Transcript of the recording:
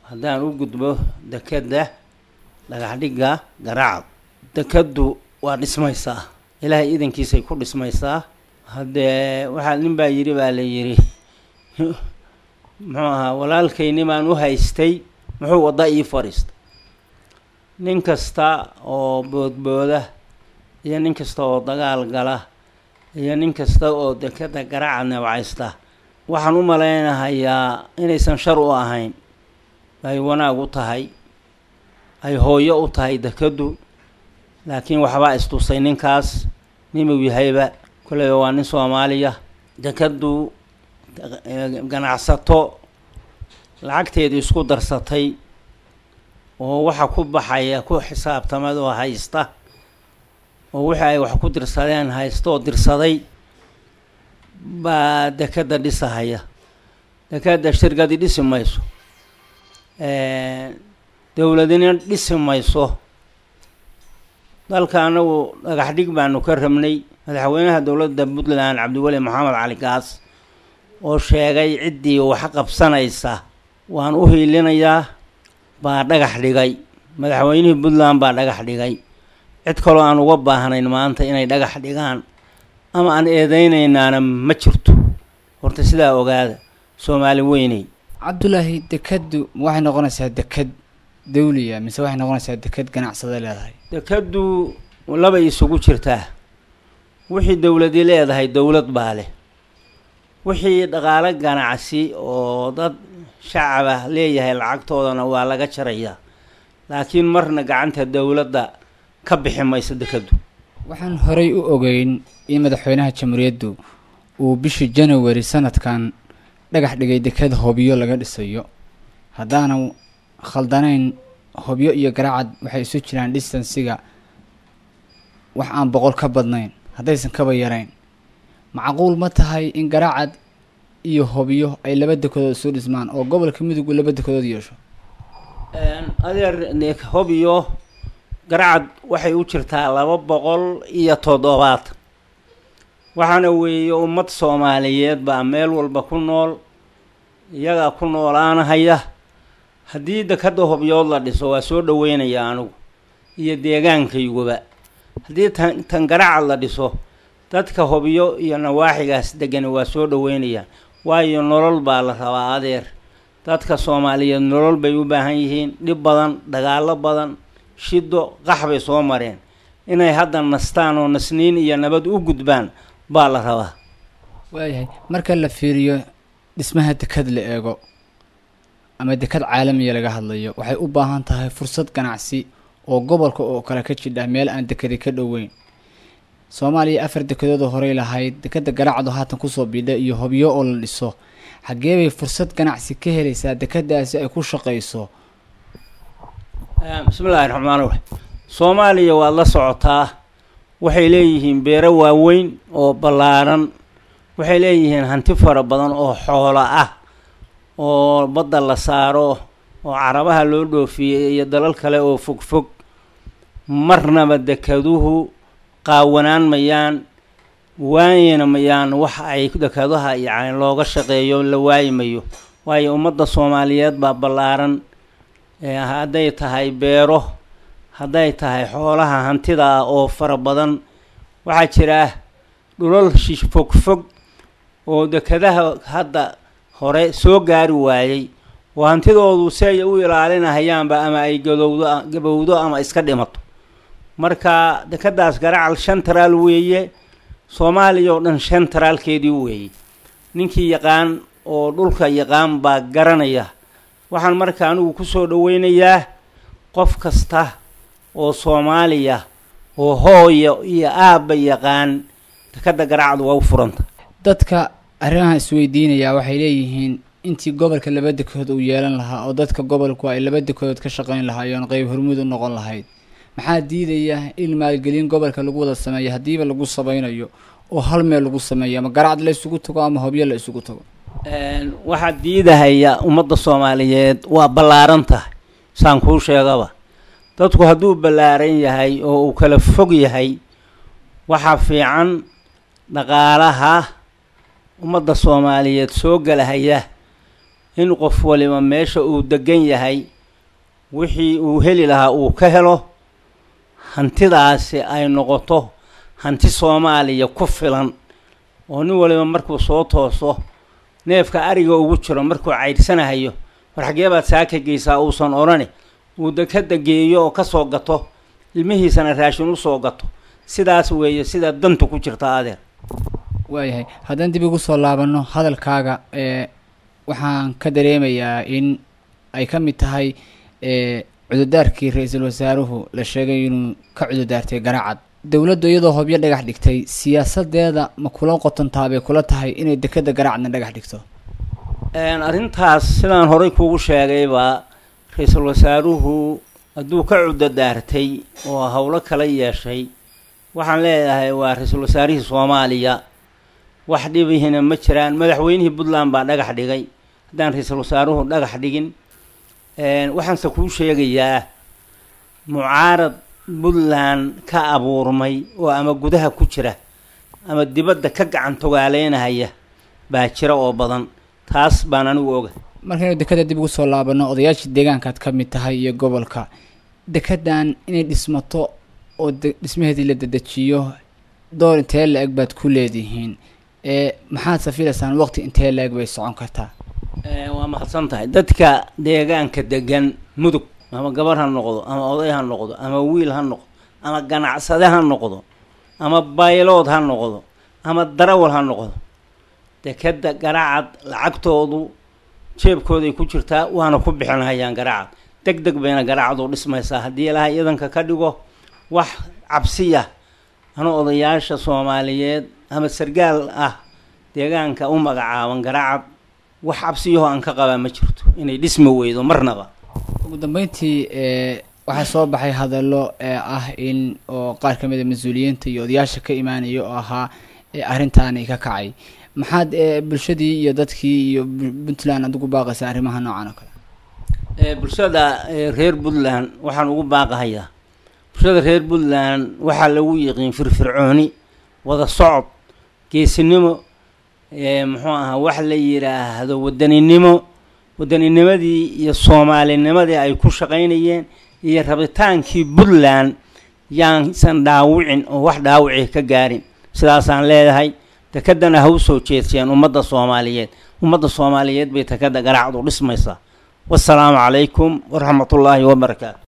haddaan u gudbo dekedda dhagaxdhigga garaacad dekeddu waa dhismaysaa ilaahay idankiisay ku dhismaysaa haddee waxaa nin baa yidhi baa la yidhi muxuu ahaa walaalkaynimaan u haystay muxuu wadda ii fadhiistay nin kasta oo boodbooda iyo nin kasta oo dagaal gala iyo nin kasta oo dekeda garaaca neebcaysta waxaan u malaynahayaa inaysan shar u ahayn ay wanaag u tahay ay hooyo u tahay dekeddu laakiin waxbaa istusay ninkaas ninuu yahayba kolleyba waa nin soomaaliya dekeddu ganacsato lacagteedii isku darsatay oo waxa ku baxaya ku xisaabtamad oo haysta oo wixii ay wax ku dirsadeen haysta oo dirsaday baa dekedda dhisahaya dekedda shirkadi dhisi mayso dowladina dhisi mayso dalka anagu dhagax dhig baanu ka rabnay madaxweynaha dowladda puntland cabdiweli maxamed cali gaas oo sheegay ciddii wax qabsanaysa waan u hiilinayaa baa dhagax dhigay madaxweynihii puntland baa dhagax dhigay cid kaloo aan uga baahnayn maanta inay dhagax dhigaan ama aan eedeynaynaana ma jirto horta sidaa ogaada soomaali weyney cabdulaahi dekeddu waxay noqonaysaa deked dawliya mise waxay noqonaysaa deked ganacsada leedahay dekeddu labay isugu jirtaa wixii dowladi leedahay dowlad baa leh wixii dhaqaalo ganacsi oo dad shacaba leeyahay lacagtoodana waa laga jarayaa laakiin marna gacanta dowladda ka bixi mayso dekeddu waxaan horay u ogeyn in madaxweynaha jamhuuriyaddu uu bishii janawari sanadkan dhagax dhigay deked hobyo laga dhisayo haddaanan khaldanayn hobyo iyo garaacad waxay isu jiraan distansiga wax aan boqol ka badnayn haddaysan kaba yarayn macquul ma tahay in garaacad iyo hobyo ay laba dekedood isu dhismaan oo gobolka midowgu laba dekedood yeesho adeer hobyo garacad waxay u jirtaa laba boqol iyo toddobaatan waxaana weeye ummad soomaaliyeed baa meel walba ku nool iyagaa ku noolaanahaya haddii dekadda hobyood la dhiso waa soo dhaweynaya anigu iyo deegaankayguba haddii tan tan garacad la dhiso dadka hobyo iyo nawaaxigaas degani waa soo dhaweynayaan waayo nolol baa la rabaa adeer dadka soomaaliyeed nolol bay u baahan yihiin dhib badan dagaallo badan shido qax bay soo mareen inay hadda nastaan oo nasniin iyo nabad u gudbaan baa la rabaa waayahay marka la fiiriyo dhismaha deked la eego ama deked caalamiya laga hadlayo waxay u baahan tahay fursad ganacsi oo gobolka oo kale ka jidha meel aan dekedi ka dhoweyn soomaaliya afar dekedoodoo horey lahayd dekeda garaacdo haatan kusoo bidha iyo hobyo oo la dhiso xaggee bay fursad ganacsi ka helaysaa dekedaasi ay ku shaqayso bismillaahi raxmaan raxiim soomaaliya waad la socotaa waxay leeyihiin beero waaweyn oo ballaaran waxay leeyihiin hanti fara badan oo xoolo ah oo badda la saaro oo carabaha loo dhoofiyey iyo dalal kale oo fog fog marnaba dekeduhu qaawanaan mayaan waayina mayaan wax ay dekedaha yacni looga shaqeeyo la waayi mayo waayo ummadda soomaaliyeed baa ballaaran hadday tahay beero hadday tahay xoolaha hantida ah oo fara badan waxaa jira dhulal shish fog fog oo dekedaha hadda hore soo gaari waayey oo hantidoodu si ay u ilaalinahayaanba ama ay gadowdo gabowdo ama iska dhimato marka dekedaas garacal shan taraal weeye soomaaliya oo dhan shan taraalkeedii weeye ninkii yaqaan oo dhulka yaqaan baa garanaya waxaan marka anigu kusoo dhaweynayaa qof kasta oo soomaaliya oo hooyo iyo aabba yaqaan dekeda garacdu waa u furanta dadka arrimahan isweydiinayaa waxay leeyihiin intii gobolka laba dekedood uu yeelan lahaa oo dadka gobolku ay laba dekedood ka shaqayn lahaayeen qeyb hormuud u noqon lahayd maxaa diidaya in maalgelin gobolka lagu wada sameeyo haddiiba lagu samaynayo oo hal meel lagu sameeyo ama garacad la isugu tago ama hobyo la isugu tago waxaa diidahaya ummadda soomaaliyeed waa ballaaran tahay saan kuu sheegaba dadku hadduu ballaaran yahay oo uu kala fog yahay waxaa fiican dhaqaalaha ummadda soomaaliyeed soo galahaya in qof waliba meesha uu degan yahay wixii uu heli lahaa uu ka helo hantidaasi ay noqoto hanti soomaaliya ku filan oo nin waliba markuu soo tooso neefka ariga ugu jiro markuu caydsanahayo war xaggee baad saaka geysaa uusan odhani uu dekada geeyo oo kasoo gato ilmihiisana raashin usoo gato sidaas weeye sida danta ku jirta adeer waayahay haddaan dib igu soo laabanno hadalkaaga ee waxaan ka dareemayaa in ay ka mid tahay ee cududaarkii ra-iisul wasaaruhu la sheegay inuu ka cududaartay garacad dowladdu iyadoo hobyo dhagax dhigtay siyaasadeeda ma kula qotontaabay kula tahay inay dekeda garacadna dhagax dhigto arrintaas sidaan horay kuugu sheegayba ra-iisul wasaaruhu hadduu ka cudadaartay oo howlo kala yeeshay waxaan leedahay waa ra-iisul wasaarihii soomaaliya wax dhibihina ma jiraan madaxweynihii puntland baa dhagax dhigay haddaan ra-iisul wasaaruhu dhagax dhigin waxaanse kuu sheegayaa mucaarad puntland ka abuurmay oo ama gudaha ku jira ama dibadda ka gacan togaaleynahaya baa jira oo badan taas baan anigu oga markaynu dekeda dib ugu soo laabano odayaashii deegaankaad ka mid tahay iyo gobolka dekedan inay dhismato oo dhismaheedii la dedejiyo door intee la-eg baad ku leedihiin ee maxaad safilaysaan waqti intee la-eg bay socon kartaa waa mahadsan tahay dadka deegaanka degan mudug ama gabar ha noqdo ama oday ha noqdo ama wiil ha noqdo ama ganacsade ha noqdo ama baylood ha noqdo ama darawal ha noqdo dekeda garacad lacagtoodu jeebkooday ku jirtaa waana ku bixinhayaan garacad deg deg bayna garacadu dhismaysaa haddii ilaha idanka ka dhigo wax cabsiya ana odayaasha soomaaliyeed ama sargaal ah deegaanka u magacaaban garacad wax cabsiyaho aan ka qabaa ma jirto inay dhismi weydo marnaba ugu dambeyntii ee waxaa soo baxay hadallo ee ah in oo qaar ka mid a mas-uuliyiinta iyo odayaasha ka imaanaya oo ahaa ee arrintaani ka kacay maxaad ee bulshadii iyo dadkii iyo puntland aad ugu baaqaysaa arrimaha noocan oo kale bulshada reer puntland waxaan ugu baaqahayaa bulshada reer puntland waxaa lagu yiqiin firfircooni wada socod geesinimo muxuu ahaa wax la yidhaahdo wadaninimo waddaninimadii iyo soomaalinimadii ay ku shaqaynayeen iyo rabitaankii puntland yaansan dhaawicin oo wax dhaawici ka gaarin sidaasaan leedahay dekedana ha u soo jeedseen ummadda soomaaliyeed ummadda soomaaliyeed bay tekeda garacdu dhismaysaa wasalaamu calaykum waraxmatullaahi wabarakaatu